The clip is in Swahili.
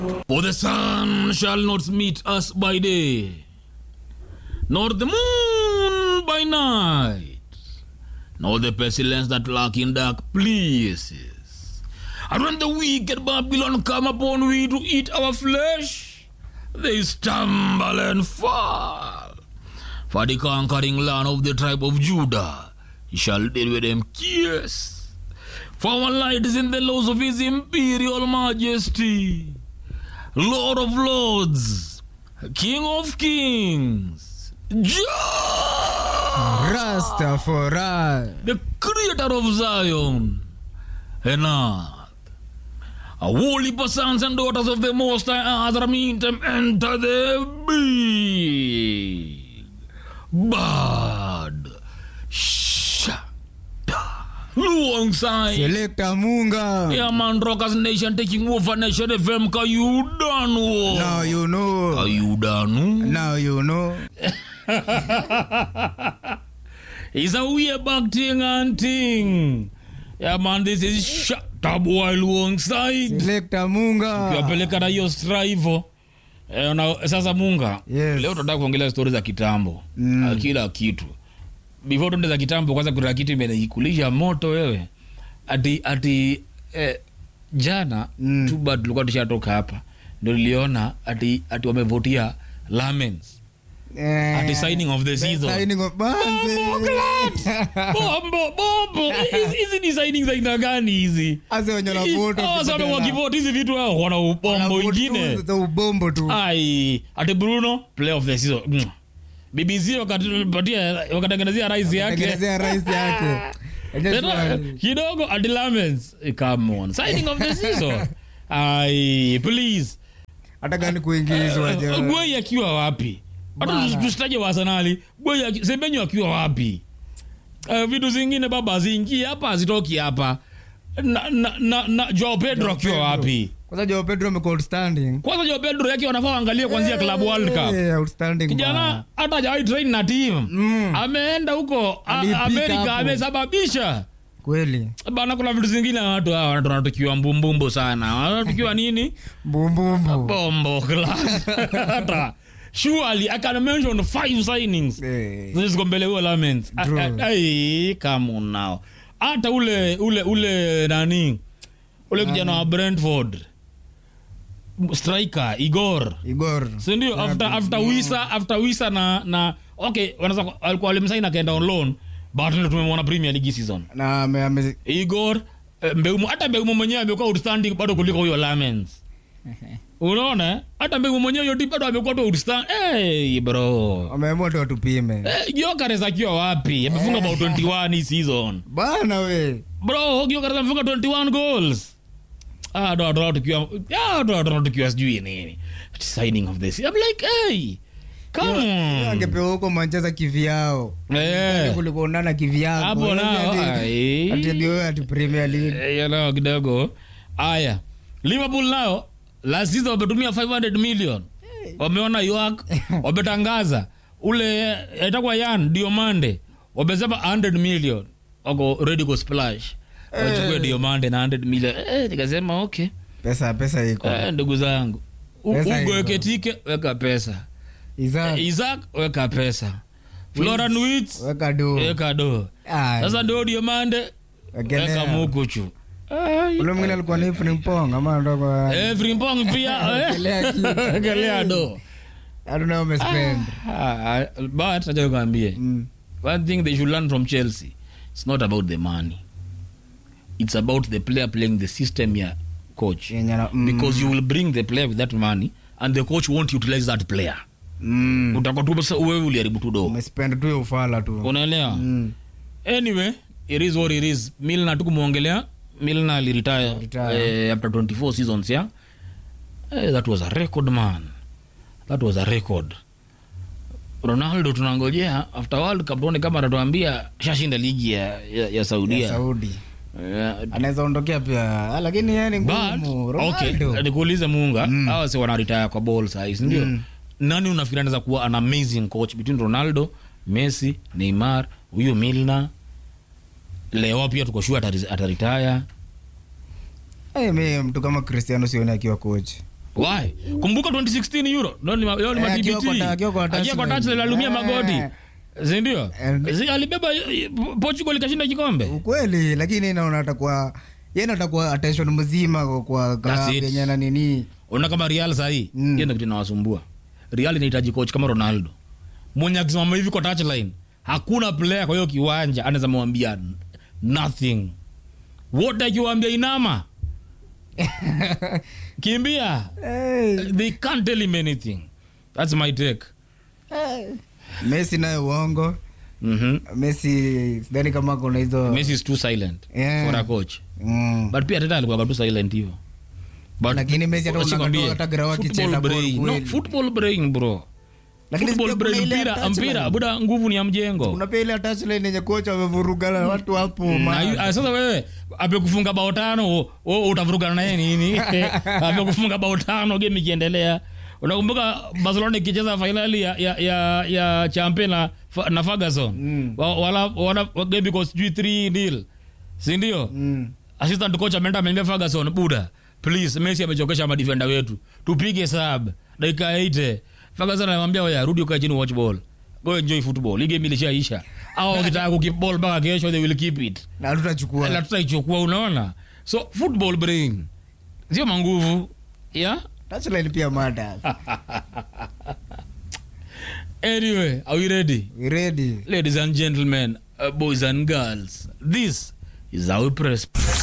For the sun shall not meet us by day, nor the moon by night, nor the pestilence that lurk in dark places. And when the wicked Babylon come upon we to eat our flesh, they stumble and fall. For the conquering land of the tribe of Judah shall deal with them yes. For our light is in the laws of his imperial majesty. Lord of lords, King of kings, Jah, Rastafari. the creator of Zion and earth. A holy sons and daughters of the Most High Azra mean them enter the big bad shada alongside Selector Munga. Yeah, man, Rockers Nation taking over Nation FM. Ka you done wo? Now you know. Ka you done? Now you know. It's a way back thing and thing. Yeah, man, this is shut up while alongside. Selector Munga. Kiwapeleka na hiyo strive. Eh, na, sasa Munga, Yes. leo tunataka kuongelea stori za kitambo mm. kila kitu before tuende za kitambo kwanza kuna kitu imeikulisha moto wewe ati ati eh, jana mm. tuba tulikuwa tushatoka hapa ndo niliona ati ati wamevotia lamens Eh, ati signing of the season signing of Banze. bombo bombo Hizi- hizi ni signing za aina gani hizi Ase wenye wanavote Ah, sana wakipata wakivoti hizi vitu hao wana ubombo wanavote ingine tu za ubombo tu. ai ati bruno play of the season Mm. bbc wakatupatia wakatengenezea rais yake Tengenezea rais yake. Tena, kidogo ati lamens Eh, come on signing of the season ai please Hata gani kuingizwa je. gwei akiwa wapi hata Bana. tusitaje wasanali gwei aki- semenyo akiwa wapi uh, vitu zingine baba haziingie hapa hazitoki hapa na, na, na, na joao pedro akiwa Pedro. wapi Kwanza Joao Pedro amekuwa outstanding. kwanza joao pedro yake wanafaa waangalie kuanzia club world cup Eh, outstanding kijana bana. hata hajawahi train na team Mm. ameenda huko a- Alipika amerika hapo. amesababisha Kweli. bana kuna vitu zingine watu hawa watu wanatukiwa mbumbumbu sana wanatukiwa nini Bumbumbu. bombo class hata surely i can mention five signings Eh. ziko mbele huo laments True. ai come on now hata ule ule ule nani ule kijana wa brentford striker igor Igor. sindio after, after wisa after wisa na na okay wanaweza alikuwa walimsaini akaenda on loan but ndio tumemwona premier league season Na ame, ame, igor eh, mbeumo hata mbeumo mwenyewe amekuwa outstanding bado kuliko huyo lamens unaona eh? hata mbeumo mwenyewe yoti bado amekuwa tu outstanding hey, bro ameamua tu watupime. Eh, Gyökeres akiwa wapi amefunga about 21 hii season Bana we. bro Gyökeres amefunga 21 goals ah ndo ndo tukiwa ah ndo ndo tukiwa sijui nini signing of this i'm like hey come on Angepewa huko Manchester kivyao. eh Kuliko nana kivyao. hapo nao ai Ati ndio ati Premier League. Eh, you know, kidogo aya liverpool nao last season wametumia 500 million wameona york wametangaza ule itakuwa yan diomande wamesema 100 million wako ready ku splash wachukue diomande na 100 million eh, nikasema okay Pesa pesa iko. eh, ndugu zangu U- Pesa ugo iko. weke tike weka pesa Isaac isaac weka pesa floran wits weka do. weka do Ah, sasa ndio diomande wekelea. weka mukuchu Ule mwingine alikuwa ni Frimpong ama ndo kwa Eh, Frimpong pia eh. Wekelea kitu. Wekelea do I don't know umespend. Ah, but acha nikwambie Mm. one thing they should learn from chelsea it's not about the money it's about the player playing the system ya coach Yenye na- mm. because you will bring the player with that money and the coach won't utilize that player Mm. utakuwa tu sasa wewe uliharibu tu do Umespend tu hiyo ufala tu. unaelewa Mm. anyway it is what it is milna tukumwongelea milna aliretire Retire. eh, after 24 seasons yeah eh, that was a record man that was a record ronaldo tunangojea after world cup tuone kama atatuambia shashinda ligi ya, ya, ya saudia Ya Saudi. Eh, Anaweza ondokea pia. Ah, Lakini yeye ni but ngumu. okay Ronaldo. nikuulize muunga mm. awa si wanaritaya kwa ball saizi ndio Mm. nani unafikiri anaweza kuwa an amazing coach between ronaldo messi neymar huyu milna leo pia tuko sure atari- ataritaya Eh, mi mtu kama Cristiano sioni akiwa coach. why kumbuka 2016 euro Leo ni ma- leo ni Eh, ma akiwa TBT. kwa ta- akiwa kwa Akiwa kwa touchline. touchline alumia Eh. magoti sindio And- Si alibeba eh, portugal ikashinda kikombe ukweli lakini naona atakuwa yeye atakuwa attention mzima kwa- kwa That's klabu it. yenye na nini ona kama real sahii Mm. hiyo ndio kitu inawasumbua real inahitaji coach kama ronaldo mwenye akisimama hivi kwa touchline hakuna player kwa hiyo kiwanja anaweza mwambia nothing wote akiwaambia inama kimbia they can't tell him anything that's my take Messi naye uongo mm-hmm. Messi sidhani kama kuna hizo messi is too silent Yeah. for a coach Mm. but pia teta alikuwa tu silent hivyo But- Lakini Messi hata Wacha unakatoa nikwambie, hata grawa football akicheza ball brain. kweli. No, football brain bro Lakini Football pia kuna brain, ile mpira touchline. mpira buda nguvu ni ya mjengo kuna pia ile touchline yenye kocha wamevurugana na watu hapo Na man. yu- ah, sasa wewe amekufunga bao tano o- o- utavurugana naye nini amekufunga bao tano game ikiendelea unakumbuka barcelona ikicheza fainali ya, ya, ya, ya champion na, Fa- na ferguson Mm. Wa- wala, wala, game iko sijui 3 nil sindio Mm. assistant coach ameenda ameambia ferguson buda please messi amechokesha madefenda wetu tupige sub dakika 8 ferguson anamwambia oya rudi ukae chini watch ball go enjoy football hii game ilishaisha au wakitaka kukip ball mpaka kesho they will keep it na tutachukua la tutaichukua unaona so football brain sio manguvu yeah touchline pia mata anyway are we ready we ready ladies and gentlemen uh, boys and girls this is our press